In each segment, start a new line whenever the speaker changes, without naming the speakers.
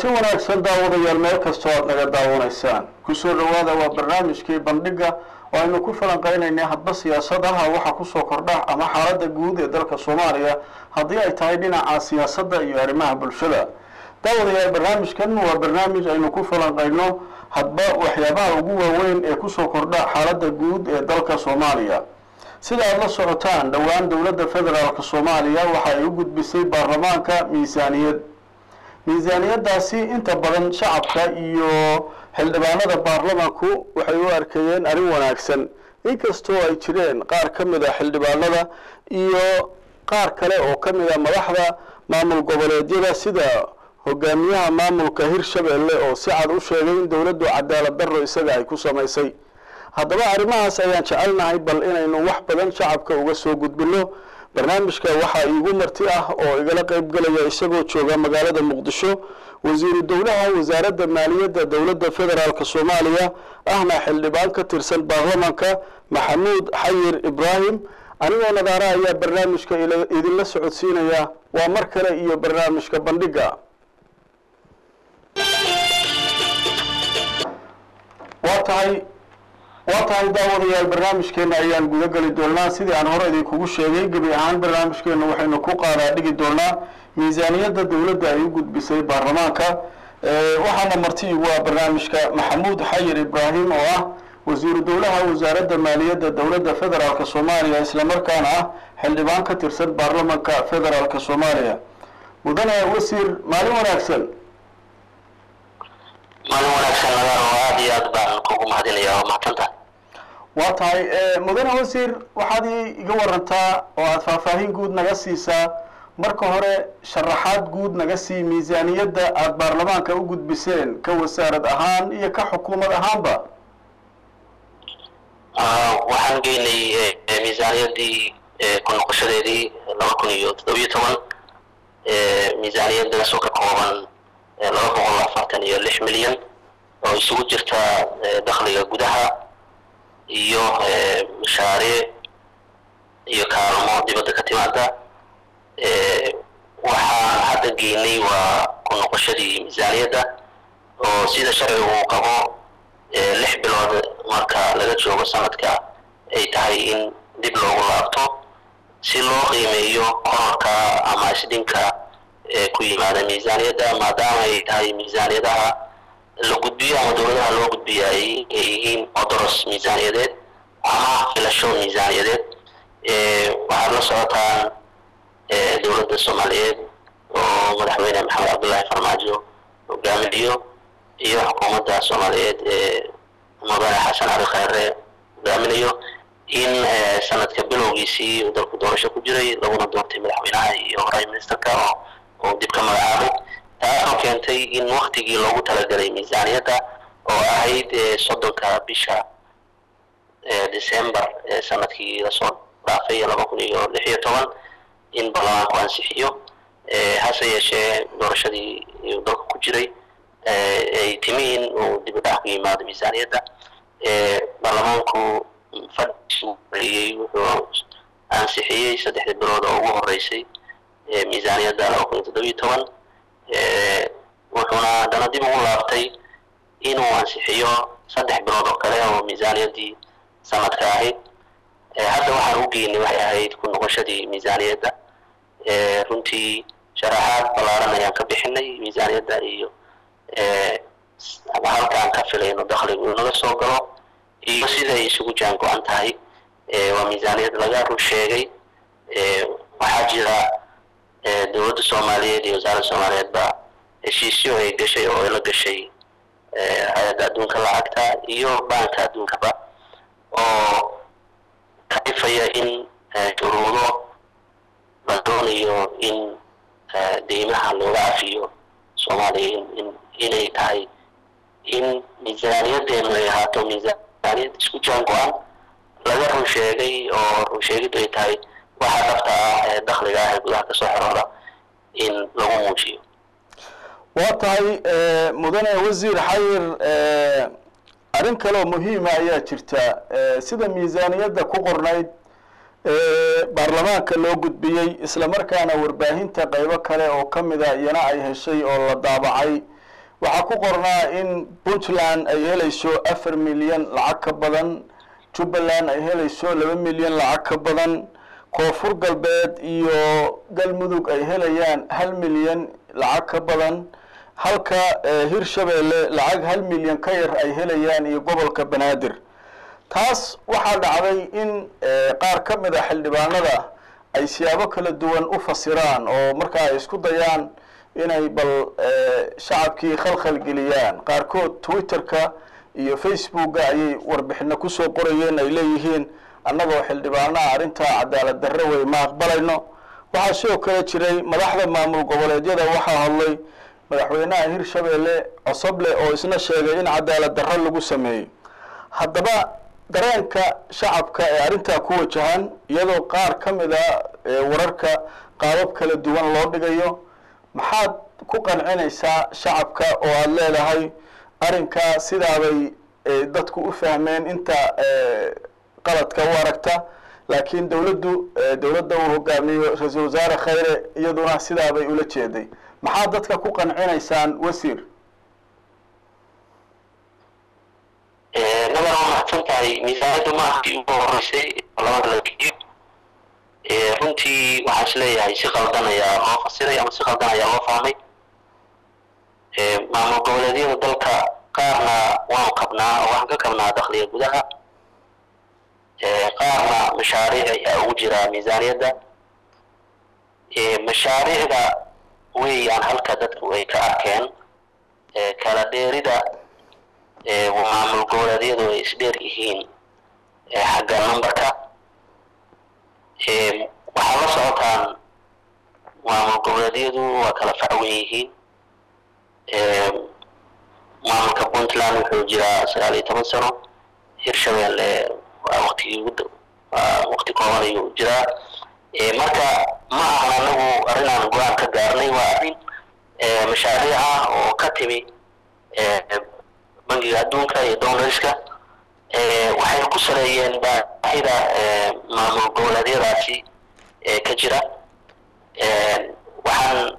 wanaagsan daawadayaal meel kastoo aad naga daawanaysaan kusoo dhawaada waa barnaamijkii bandhiga oo aynu ku falanqeynaynay hadba siyaasadaha waxa kusoo kordha ama xaaladda guud ee dalka soomaaliya haddii ay tahay dhinaca siyaasadda iyo arrimaha bulshada daawadayaal barnaamijkan waa barnaamij aynu ku falanqeyno hadba waxyaabaha ugu waaweyn ee kusoo kordha xaaladda guud ee dalka soomaaliya sida aada la socotaan dhowaan dowladda federaalk soomaaliya waxa ay u gudbisay baarlamaanka miisaaniyad miisaaniyadaasi inta badan shacabka iyo xildhibaanada baarlamanku waxay u arkayeen arrin wanaagsan inkastoo ay jireen qaar ka mid a xildhibaanada iyo qaar kale oo ka mid a madaxda maamul goboleedyada sida hogaamiyaha maamulka hirshabelle oo si cad u sheegay in dowladdu cadaalad darro isaga ay ku samaysay haddaba arrimahaas ayaan jecelnahay bal inaynu wax badan shacabka uga soo gudbino barnaamijka waxaa iigu marti ah oo igala qayb galaya isagoo jooga magaalada muqdisho wasiiru dowlaha wasaaradda maaliyadda dowladda federaalk soomaaliya ahna xildhibaan ka tirsan baarlamanka maxamuud xayir ibraahim anigoo nadaara ayaa barnaamijka idinla socodsiinaya waa mar kale iyo barnaamijka bandhiga waa tahay waa tahay daawadayaal barnaamijkeena ayaan guda geli doonaa sidii aan hore idinkugu sheegay gebi ahaan barnaamijkeena waxaynu ku qaadaa dhigi doonaa miisaaniyadda dowladda ay u gudbisay baarlamaanka waxaana marti igu ah barnaamijka maxamuud xayir ibraahim oo ah wasiiru dowlaha wasaaradda maaliyadda dowladda federaalk soomaaliya islamarkaana ah xildhibaan ka tirsan baarlamanka federaalk soomaaliya mudane wasiir maalin wanaagsan
maalin wanaagsan nadaan oo aada iyo aad baan kugu mahadinaya oo mahadsantahay
waa tahay mudane wasiir waxaad iga warantaa oo aada faahfaahin guud naga siisaa marka hore sharaxaad guud naga sii miisaaniyadda aada baarlamaanka u gudbiseen ka wasaarad ahaan iyo ka xukuumad ahaanba
waxaan geynay miisaaniyaddii ku noqoshadeedii laba kun iyo toddobiyo toban miisaaniyaddaas oo ka kooban laba boqol afartan iyo lix milyan oo isugu jirta dakhliga gudaha iyo mashaariic iyo kaalmo dibadda ka timaada waxaan hadda geynay waa ku noqoshadii miisaaniyadda oo sida sharcigu uu qabo lix bilood marka laga joogo sanadka ay tahay in dib loogu laabto si loo qiimeeyo kororka ama isdhinka ku yimaada miisaaniyadda maadaama ay tahay miisaaniyadaha la gudbiyo ama dowladaha loo gudbiyo ay yihiin odoros miisaaniyadeed ama filasho miisaaniyadeed waxaad la socotaan dowladda soomaaliyeed oo madaxweyne maxamed cabdullaahi farmaajo hogaaminayo iyo xukuumadda soomaaliyeed ee mudane xasan cali khayre hogaaminayo in sanadka bilowgiisii uu dalku doorasho ku jiray laguna doortay madaxweynaha iyo prime ministerka oo oo dib ka magacaabay taasoo keentay in waktigii loogu talagalay miisaaniyadda oo ahayd soddonka bisha december sanadkii lasoo dhaafay laba kun iyo lix iyo toban in baarlamaanku ansixiyo hase yeeshee doorashadii uu dalka ku jiray ay timi in uu dib u dhac ku yimaado miisaaniyadda baarlamaanku fadhiisu celiyey wuxuu ansixiyey saddexdii bilood oo ugu horeysay miisaaniyadda laba kun iyo toddobiyo toban wuxuuna haddana dib ugu laabtay inuu ansixiyo saddex bilood oo kale oo miisaaniyaddii sanadka ahayd hadda waxaan u geynay waxay ahayd ku noqoshadii miisaaniyadda runtii sharaxaad ballaaran ayaan ka bixinay miisaaniyadda iyo halkaan ka filayno dakhligu inuu naga soo galo iyo siday isugu jaan go-an tahay waa miisaaniyad laga run sheegay waxaa jira dowladda soomaaliyeed iyo wasaaradda soomaaliyeedba heshiisyo ay gashay oo ay la gashay hay-adda adduunka lacagta iyo baanka adduunkaba oo kalifaya in shuruudo la doonayo in deymaha looga cafiyo soomaaliya in inay tahay in miisaaniyadeenu ay ahaato miisaaniyad isku jaan go-an laga run sheegay oo run sheegiddu ay tahay waxa dhabta ah ee dakhliga ah ee gudaha kasoo xorooda in lagu muujiyo
waa tahay mudane wasiir xayir arrin kaleoo muhiima ayaa jirta sida miisaaniyadda ku qornayd baarlamaanka loo gudbiyey isla markaana warbaahinta qaybo kale oo ka mida iyana ay heshay oo la daabacay waxaa ku qornaa in puntland ay helayso afar milyan lacag ka badan jubbaland ay helayso laba milyan lacag ka badan koonfur galbeed iyo galmudug ay helayaan hal milyan lacag ka badan halka hirshabeelle lacag hal milyan ka yar ay helayaan iyo gobolka banaadir taas waxaa dhacday in qaar ka mid a xildhibaanada ay siyaabo kala duwan u fasiraan oo markaa ay isku dayaan inay bal shacabkii khalkhal geliyaan qaarkood twitterka iyo facebooka ayay warbixino kusoo qorayeen ay leeyihiin annagoo xildhibaanaha arrintaa cadaalad darre wey ma aqbalayno waxaa sidoo kale jiray madaxda maamul goboleedyada waxaa hadlay madaxweynaha hirshabeelle cosoble oo isna sheegay in cadaalad darro lagu sameeyey haddaba dareenka shacabka ee arrintaa ku wajahan iyadoo qaar ka mid a wararka qaabab kala duwan loo dhigayo maxaad ku qancinaysaa shacabka oo aada leedahay arrinkaa sidaabay dadku u fahmeen inta qaladka u aragta laakiin dawladdu dawladda uu hogaamiyo ra-iisul wasaare khayre iyaduna sidaabay ula jeeday maxaad dadka ku qancinaysaan wasiir
nabar waa mahadsan tahay miisaaniyadda maahkii ugu horeysay labada la geeyo runtii waxaan is leeyahay si qaldan ayaa loo fasiray ama si qaldan ayaa loo fahmay maamul goboleedyada dalka qaarna waanu kabnaa oo waxaan ka kabnaa dakhliga gudaha qaarna mashaariic ayaa ugu jira miisaaniyadda mashaariicda weeyaan halka dadku ay ka arkeen kala dheerida maamul goboleedyadu ay isdheer yihiin xagga numberka waxaa la socotaan maamul goboleedyadu waa kala facwan yihiin maamulka puntland wuxuu jiraa sagaal iyo toban sano hirshabeelle waa waktigii ugu wakti kooban ayuu jiraa marka ma ahan anagu arrinaan go-aan ka gaarnay waa arrin mashaariic ah oo ka timi bangiga adduunka iyo downarska waxay ku saleeyeen baahida maamul goboleedyadaasi ka jira waxaan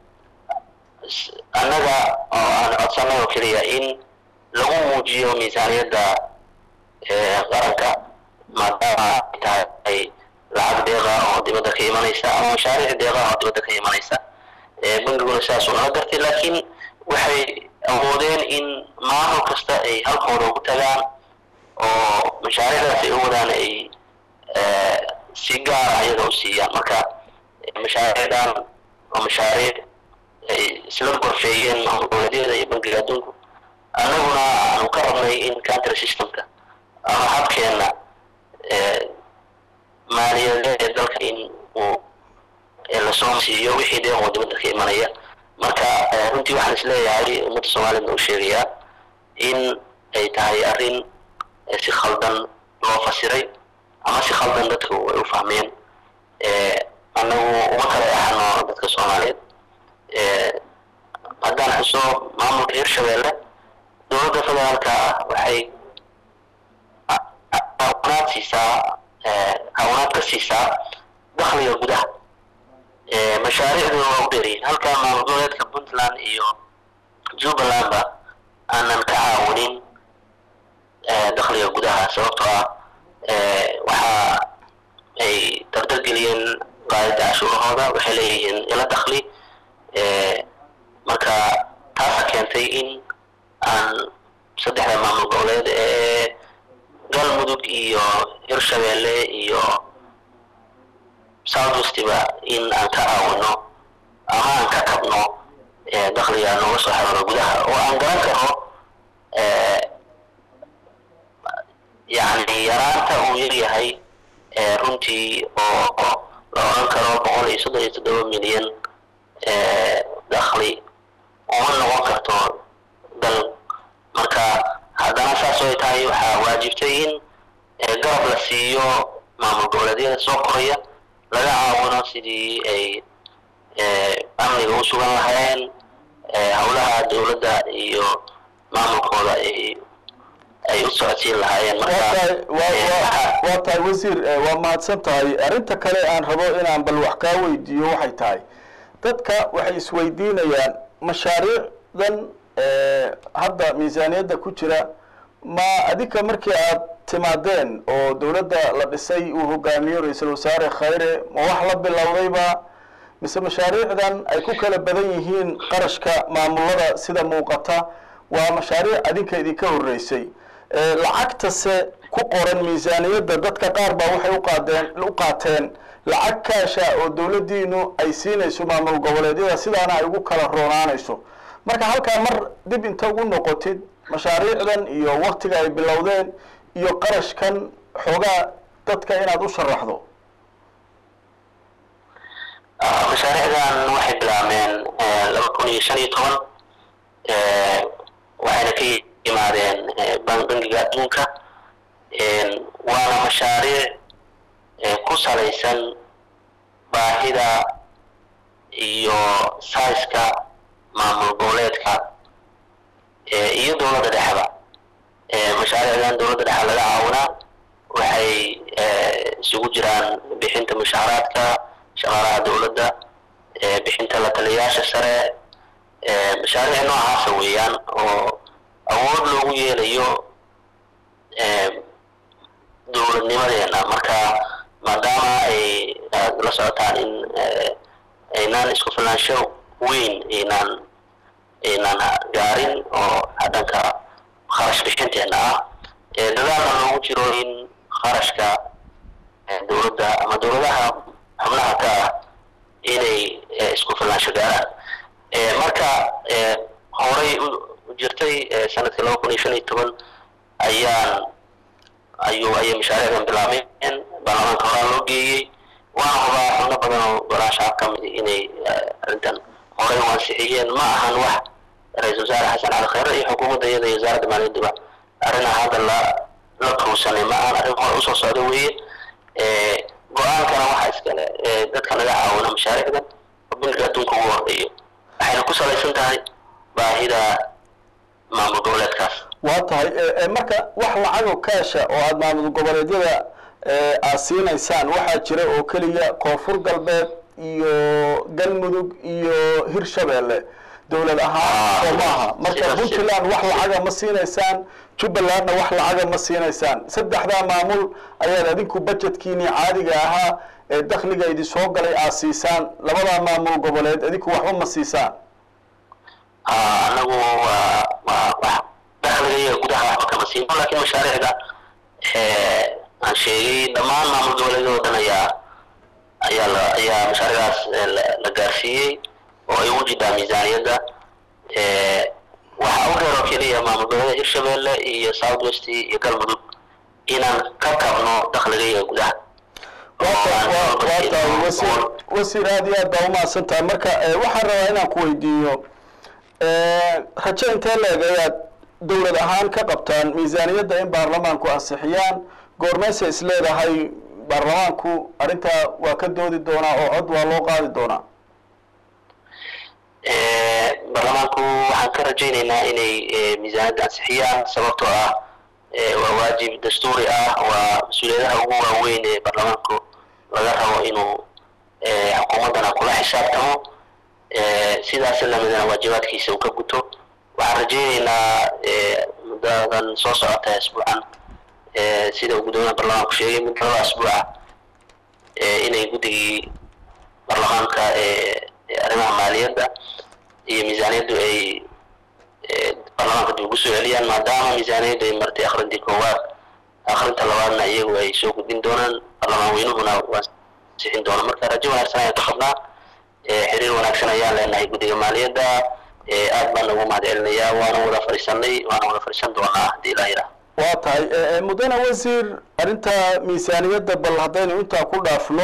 annaga oo aan codsanay oo keliya in lagu muujiyo miisaaniyadda qaranka maadaama ay tahay lacag deeqa oo dibadda ka imanaysa ama mashaariic deeqa oo dibadda ka imanaysa bangiguna sidaasuu nala gartay laakiin waxay awoodeen in maamul kasta ay halkooda ugu tagaan oo mashaariicdaas ay u wadaan ay si gaara ayaga u siiyaan marka mashaariicdan waa mashaariic ay isla gorfeeyeen maamul goboleedyada iyo bangiga adduunku annaguna aanu ka rabnay in country systemka ama habkeenna maaliyadeed ee dalka in uu lasoo siiyo wixii deeqoo dibadda ka imanaya marka runtii waxaan is leeyahay ummadda soomaaliyadna u sheegayaa in ay tahay arrin si khaldan loo fasiray ama si khaldan dadku ay u fahmeen annagu uma kala ahano dadka soomaaliyeed haddaan xuso maamulka hirshabeelle dowladda federaalka ah waxay awanaad siisaa awanaad ka siisaa dakhliga gudaha mashaariicdu waa u dheeryihin halka maamul goboleedka puntland iyo jubbalandba aanan ka caawinin dakhliga gudaha sababtoo ah waxa ay dardargeliyeen qaadida cashuurahooda waxay leeyihiin ila dakhli marka taasa keentay in aan saddexda maamul goboleed ee galmudug iyo hirshabeelle iyo southwestiba in aan ka caawino ama aan ka kabno dakhliga nooga soo xirano gudaha oo aan garan karno yani yaraanta uu yaryahay runtii oo la odhan karo boqol iyo soddon iyo toddoba milyan dakhli uma noqon karto dal marka haddana saas ay tahay waxaa waajibtay in garab la siiyo maamul goboleedyada soo koraya laga caawino sidii ay amniga u sugan lahayn howlaha dowladda iyo maamulkooda ay ay u socodsiin lahaayeen
waa tahay wasiir waa mahadsan tahay arrinta kale aan rabo inaan bal wax kaa weydiiyo waxay tahay dadka waxay isweydiinayaan mashaariicdan hadda miisaaniyadda ku jira ma adinka markii aad timaadeen oo dowladda la dhisay uu hogaamiyo ra-iisul wasaare khayre ma wax la bilowdayba mise mashaariicdan ay ku kala badan yihiin qarashka maamulada sida muuqata waa mashaariic adinka idinka horreysay lacagtase ku qoran miisaaniyadda dadka qaar baa waxay uqaadeen u qaateen lacag kaasha oo dowladdiinu ay siinayso maamul goboleedyada sidaana ay ugu kala roonaanayso marka halkaa mar dib inta ugu noqotid mashaariicdan iyo waktiga ay bilowdeen iyo qarashkan xoogaa dadka inaad u sharaxdo
mashaariicdan waxay bilaabmeen laba kun iyo shan iyo toban waxayna ka yimaadeen bangiga adduunka waana mashaariic ku salaysan baahida iyo saiska maamul goboleedka iyo dowladda dhexda mashaariicdan dowladda dhexe laga caawinaa waxay isugu jiraan bixinta mushaaraadka shaqaalaha dowladda bixinta la taliyayaasha sare mashaariic noocaasa weeyaan oo awood loogu yeelayo dowladnimadeena marka maadaama ay aad la socotaan in aynaan isku filaansho weyn aynaan aynaan gaarin oo dhanka kharash bixinteena ah dadaalna loogu jiro in kharashka dowladda ama dowladaha xubnaha ka ah inay isku filaansho gaaraan marka horay u jirtay sanadkii laba kun iyo shan iyo toban ayaan ayuu ayay mashaariicdan bilaabeen baarlamaanka horaa loo geeyey waana hubaa xubno badan oo golaha shacab ka mid inay arrintan horay u ansixiyeen ma ahan wax ra-iisul wasaare xasan cali khayre iyo xukuumadda iyada iyo wasaaradda maaliyadduba arrina hadda la la tuursanay ma ahan arrin hore usoo socda weeye go-aankana waxaa iskale dadka laga caawina mashaariicdan oo bangiga adduunka ugu horreeyo waxayna ku salaysan tahay baahida maamul goboleedkaas
waa tahay marka wax lacago kaasha oo aada maamul goboleedyada aad siinaysaan waxaa jira oo keliya koonfur galbeed iyo galmudug iyo hirshabeelle dowlad ahaan oo maaha marka puntland wax lacaga ma siinaysaan jubbalandna wax lacaga ma siinaysaan saddexdaa maamul ayaad adinku budgetkiini caadiga ahaa ee dakhliga idin soo galay aad siisaan labadaa maamul goboleed adinku waxba ma siisaan
anagu waa waa wax dakhliga iyo gudaha waxba kama siino laakiin mashaariicda aan sheegay dhammaan maamul goboleedyada oo dhan ayaa ayaa la ayaa mashaariicdaas la gaarsiiyey oo ay ugu jidhaa miisaaniyadda waxaa u dheer oo keliya maamul goboleeda hirshabeelle iyo south west iyo galmudug inaan ka kabno dakhliga iyo gudaha
wasiir wasiir aad iyo aad baa umahadsan tahay marka waxaan rabaa inaan ku weydiiyo rajo intee leeg ayaad dowlad ahaan ka qabtaan miisaaniyadda in baarlamaanku ansixiyaan goormeyse is leedahay baarlamaanku arrintaa waa ka doodi doonaa oo cod waa loo qaadi doonaa
baarlamaanku waxaan ka rajaynaynaa inay miisaaniyadda ansixiyaan sababtoo ah waa waajib dastuuri ah waa mas-uuliyadaha ugu waaweyn ee baarlamaanku laga rabo inuu xukuumaddana kula xisaabtamo sidaas lamidana waajibaadkiisa uu ka guto waxaan rajaynaynaa muddadan soo socota asbuucan sida uu guddoomiyaha baarlamaanku sheegay muddo laba asbuuca inay guddigii baarlamaanka arrimaha maaliyadda iyo miisaaniyaddu ay baarlamaanka dib ugu soo celiyaan maadaama miisaaniyaddu ay martay akhrintii koowaad akhrinta labaadna iyagu ay soo gudbin doonaan baarlamaan weynuhuna waa sixin doona marka rajo wanaagsan ayaan ka qabnaa xiriir wanaagsan ayaan leenahay guddiga maaliyadda aad baan ugu mahad celinayaa waana wada fadhiisanay waana wada fadhiisan doonaa haddii ilaa yidhaah
waa tahay mudane wasiir arrinta miisaaniyadda bal haddaynu intaa ku dhaafno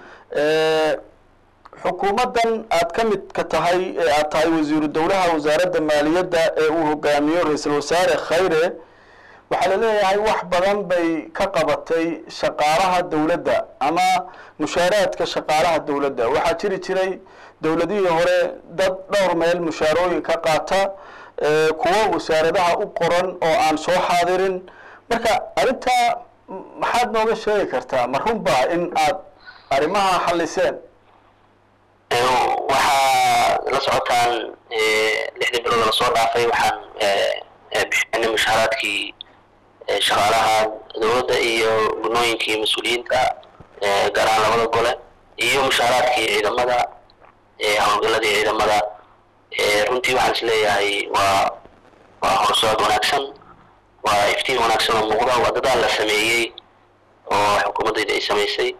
xukuumaddan aad ka mid ka tahay ee aad tahay wasiiru dowlaha wasaaradda maaliyadda ee uu hogaamiyo ra-iisul wasaare khayre waxaa la leeyahay wax badan bay ka qabatay shaqaalaha dowladda ama mushaaraadka shaqaalaha dowladda waxaa jiri jiray dowladihii hore dad dhowr meel mushaarooyin ka qaata kuwo wasaaradaha u qoran oo aan soo xaadirin marka arrintaa maxaad nooga sheegi kartaa ma runbaa in aad arrimaha xalliseen
waxaa la socotaan lixdii bilood lasoo dhaafay waxaan bixinay mushaaraadkii shaqaalaha dowladda iyo gunooyinkii mas-uuliyiinta gaar ahaan labada gole iyo mushaaraadkii ciidamada howlgaladii ciidamada runtii waxaan is leeyahay waa waa horusocod wanaagsan waa iftiin wanaagsan oo muuqda waa dadaal la sameeyey oo xukuumaddayda ay samaysay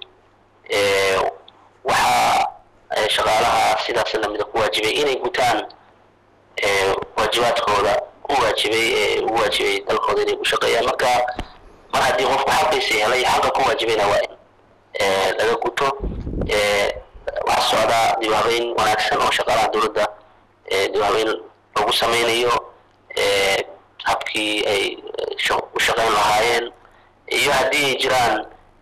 waxaa shaqaalaha sidaas lamida ku waajibay inay gutaan waajibaadkooda u waajibay ee ugu waajibay dalkooda inay ku shaqeeyaan marka mar haddii qofku xaqiisa helay xaqa ku waajibayna waa in laga guto waxaa socdaa dib habeyn wanaagsan oo shaqaalaha dowladda dib habeyn lagu sameynayo habkii ay u shaqeyn lahaayeen iyo haddii ay jiraan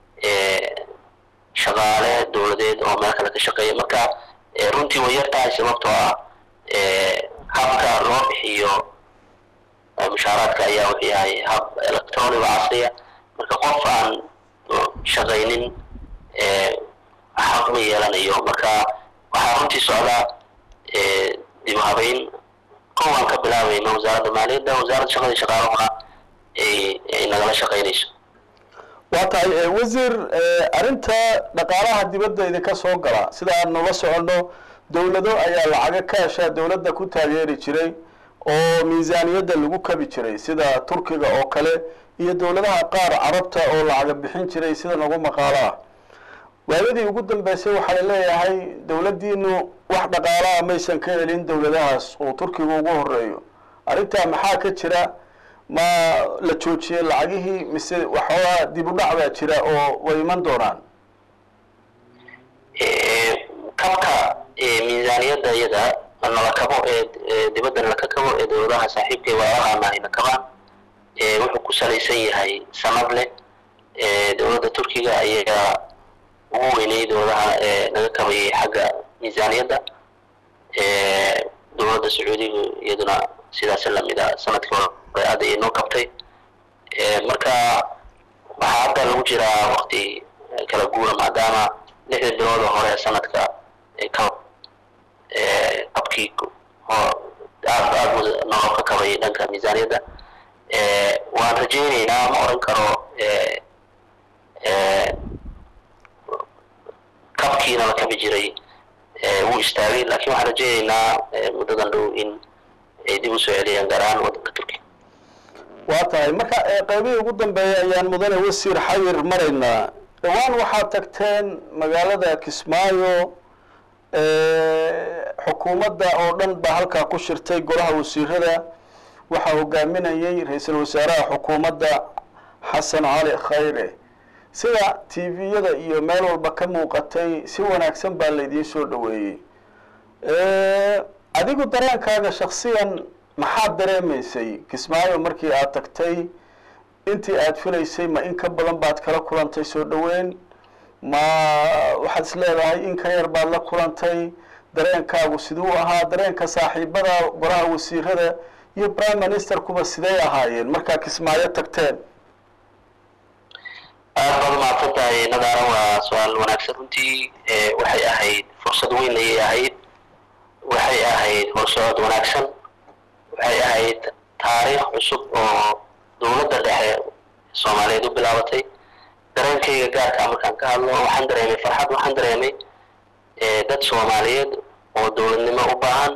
shaqaale dowladeed oo meel kale ka shaqeeya marka runtii way yar tahay sababtoo ah habka loo bixiyo mushaaraadka ayaa wuxuu yahay hab electronic oo casriya marka qof aan shaqaynin xaq ma yeelanayo marka waxaa runtii socdaa dib u habeyn kow aan ka bilaabayno wasaaradda maaliyadda wasaaradda shaqada shaqaalahuna ay nagala shaqaynayso
waa tahay wasiir arrinta dhaqaalaha dibadda idinka soo gala sida aan nula soconno dowlado ayaa lacaga ka heshaa dowladda ku taageeri jiray oo miisaaniyadda lagu kabi jiray sida turkiga oo kale iyo dowladaha qaar carabta oo lacaga bixin jiray sida nagu maqaalo ah waayadii ugu dambeysay waxaa la leeyahay dowladdiinu wax dhaqaalaha maysan ka helin dowladahaas oo turkiga ugu horeeyo arrintaa maxaa ka jira ma la joojiyey lacagihii mise waxoogaa dib u dhac baa jira oo way iman doonaan
kabka miisaaniyadda iyada nala kabo ee dibadda nala ka kabo ee dowladaha saaxiibka waalahaana ayna kabaan wuxuu ku salaysan yahay sanad leh dowladda turkiga ayaa ugu weynay dowladaha naga kabayay xagga miisaaniyadda dowladda sacuudiga iyaduna sidaas lamid a sanadkii hore aad ay noo kabtay marka waxaa hadda lagu jiraa wakti kala guura maadaama lixda bilood oo hore sanadka kab kabkii aad aad noo ka kabay dhanka miisaaniyadda waan rajaynaynaa ma oran karo kabkiina la kabi jiray wuu istaagay laakiin waxaan rajaynaynaa muddadan dhow in ay dib usoo celiyaan gaar ahaan waddanka turkiya
waa tahay marka qaybihii ugu dambeeya ayaan mudane wasiir xayir maraynaa dhowaan waxaad tagteen magaalada kismaayo xukuumadda oo dhan baa halkaa ku shirtay golaha wasiirada waxaa hogaaminayay ra-iisul wasaaraha xukuumadda xasan cali khayre sida t v-yada iyo meel walba ka muuqatay si wanaagsan baa laydiin soo dhaweeyey adigu dareenkaaga shaksiyan maxaad dareemaysay kismaayo markii aad tagtay intii aad filaysay ma in ka badan baad kala kulantay soo dhaweyn ma waxaad is leedahay in ka yar baad la kulantay dareenkaagu siduu ahaa dareenka saaxiibada golaha wasiirada iyo prime ministerkuba sidey ahaayeen markaa kismaayo tagteen
aad baad umahadsan tahay nadaara waa su-aal wanaagsan runtii waxay ahayd fursad weyn ayay ahayd waxay ahayd horsocod wanaagsan waxay ahayd taariikh cusub oo dowladda dhexe soomaaliyeed u bilaabatay dareenkayga gaarkaa markaan ka hadlo waxaan dareemay farxad waxaan dareemay dad soomaaliyeed oo dowladnimo u baahan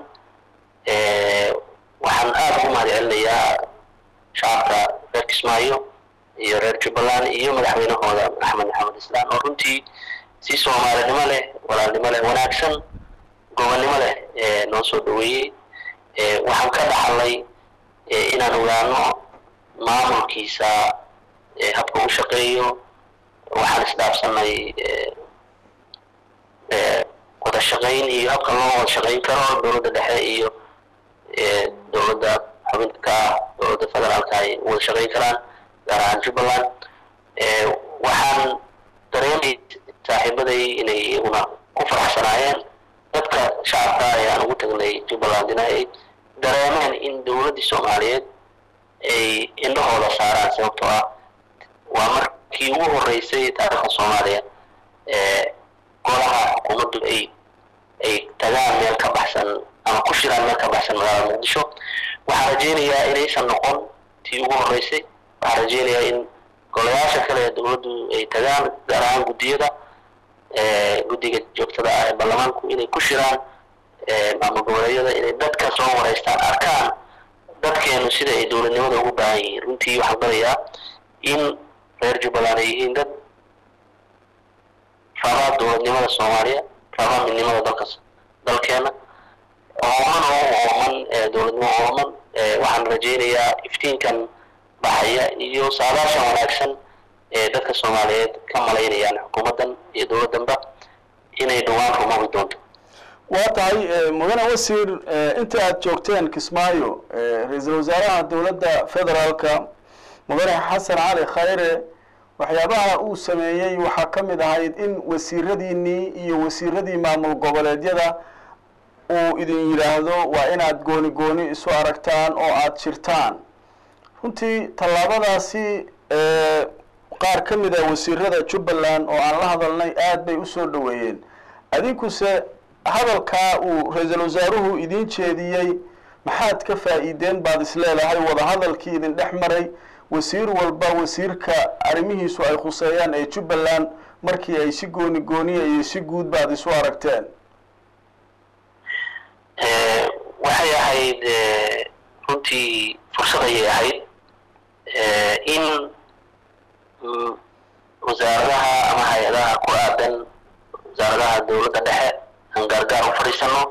waxaan aada ugu mahad celinayaa shacabka reer kismaayo iyo reer jubbaland iyo madaxweynahooda axmed maxamed islaan oo runtii si soomaalinimo leh walaalnimo leh wanaagsan gobonnimo leh noo soo dhaweeyey waxaan ka dhaxalay inaan ogaano maamulkiisa habka u shaqeeyo waxaan isdhaafsanay wada shaqayn iyo habka loo wada shaqayn karo dowladda dhexe iyo dowladda xubinta ka dowladda federaalka ay wada shaqayn karaan gaar ahaan jubbaland waxaan dareemay saaxiibaday inay iyaguna ku faraxsanaayeen dadka shacabka ee aan ugu tagnay jubbalandina ay dareemeen in dowladdii soomaaliyeed ay indhahooda saaraan sababtoo ah waa markii ugu horeysay taariikhda soomaaliya golaha xukuumaddu ay ay tagaan meel ka baxsan ama ku shiraan meel ka baxsan magaalada muqdisho waxaan rajeynayaa inaysan noqon tii ugu horeysay waxaan rajeynayaa in golayaasha kale ee dowladdu ay tagaan gaar ahaan guddiyada guddiga joogtada ah ee baarlamaanku inay ku shiraan maamul goboleedyada inay dadka soo wareystaan arkaan dadkeenu sida ay dowladnimada ugu baahan yihiin runtii waxaan barayaa in reer jubbaland ay yihiin dad rabaa dowladnimada soomaaliya rabaa midnimada dalka dalkeena ooman oo ooman dowladnimo ooman waxaan rajeynayaa iftiinkan baxaya iyo saadaashan wanaagsan ee dadka soomaaliyeed ka malaynayaan xukuumaddan iyo dowladdanba inay dhowaan rumowi doonto
waa tahay mudane wasiir inta aada joogteen kismaayo ra-iisul wasaaraha dowladda federaalka mudane xasan cali khayre waxyaabaha uu sameeyey waxaa ka mid ahayd in wasiiradiinii iyo wasiiradii maamul goboleedyada uu idin yidhaahdo waa inaad gooni gooni isu aragtaan oo aada jirtaan runtii tallaabadaasi qaar ka mid a wasiirada jubbaland oo aan la hadalnay aada bay usoo dhoweeyeen adinkuse hadalkaa uu ra-iisul wasaaruhu idin jeediyey maxaad ka faa'iideen baad isleedahay wadahadalkii idin dhex maray wasiir walba wasiirka arrimihiisu ay khuseeyaan ee jubbaland markii ay si gooni gooniya iyo si guud baad isu aragteen
waxay ahayd runtii fursad ayay ahayd in wasaaradaha ama hay-adaha ku aadan wasaaradaha dowladda dhexe aan gaargaar u fadhiisano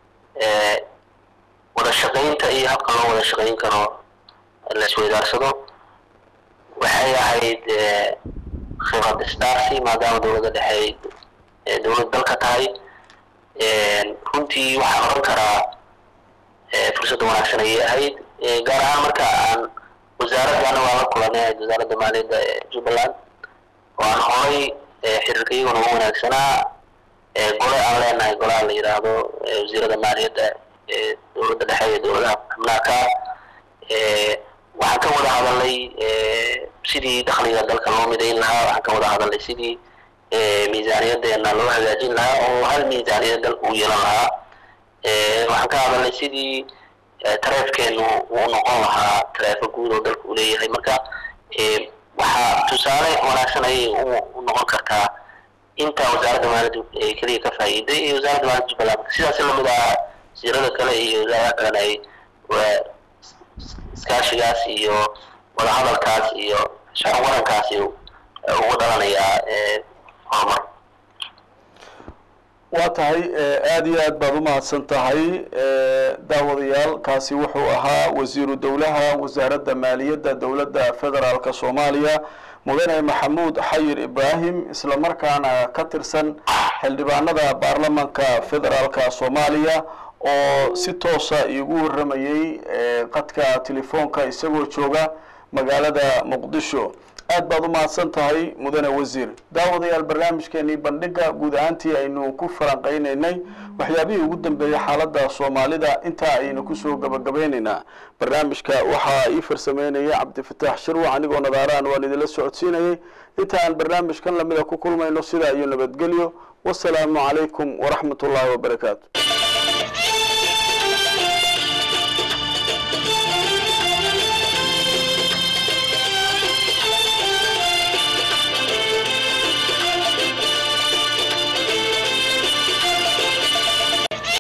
wada shaqaynta iyo habka loo wada shaqayn karo la isweydaarsado waxay ahayd khibrad isdaarsi maadaama dowladda dhexe ay dowlad dalka tahay runtii waxaan oran karaa fursadda wanaagsan ayay ahayd gaar ahaan marka aan wasaaradana waa la kulanay wasaaradda maaliyadda ee jubbaland oo aan horay xiriirka iyaguna ugu wanaagsanaa gole aan leenahay golaha la yidhaahdo wasiirada maaliyadda ee dowladda dhexe iyo dowladaha xubnaaka waxaan ka wada hadalnay sidii dakhliga dalka loo midayn lahaa waxaan ka wada hadalnay sidii miisaaniyadeena loo hagaajin lahaa oo hal miisaaniyad dal uu yeelan lahaa waxaan ka hadalnay sidii tareefkeenu uu noqon lahaa tareefo guud oo dalka uu leeyahay marka waxaa tusaale wanaagsan ayay u noqon kartaa inta wasaaradda maaliyadda ay keliya ka faa'iiday iyo wasaaradda maaliyadda jubbaland sidaas lamid ah wasiirada kale iyo wasaaradaha kalena ay iskaashigaas iyo wadahadalkaas iyo shaqo warankaasi ugu dhalanayaa horumar
waa tahay aada iyo aad baad umahadsan tahay daawadayaal kaasi wuxuu ahaa wasiiru dowlaha wasaaradda maaliyadda dowladda federaalka soomaaliya mudane maxamuud xayir ibraahim isla markaana ka tirsan xildhibaanada baarlamanka federaalka soomaaliya oo si toosa iigu warramayey qadka telefoonka isagoo jooga magaalada muqdisho aad baad u mahadsan tahay mudane wasiir daawadayaal barnaamijkeenii bandhiga guud ahaantii aynu ku falanqaynaynay waxyaabihii ugu dambeeyey xaaladda soomaalida intaa ayaynu kusoo gabagabeynaynaa barnaamijka waxaa ii farsameynaya cabdifataax shirwac anigoo nadaaraan waan idinla socodsiinayay inta aan barnaamijkan lamida ku kulmayno sidaa iyo nabadgelyo wasalaamu calaykum waraxmat ullaahi wabarakaatu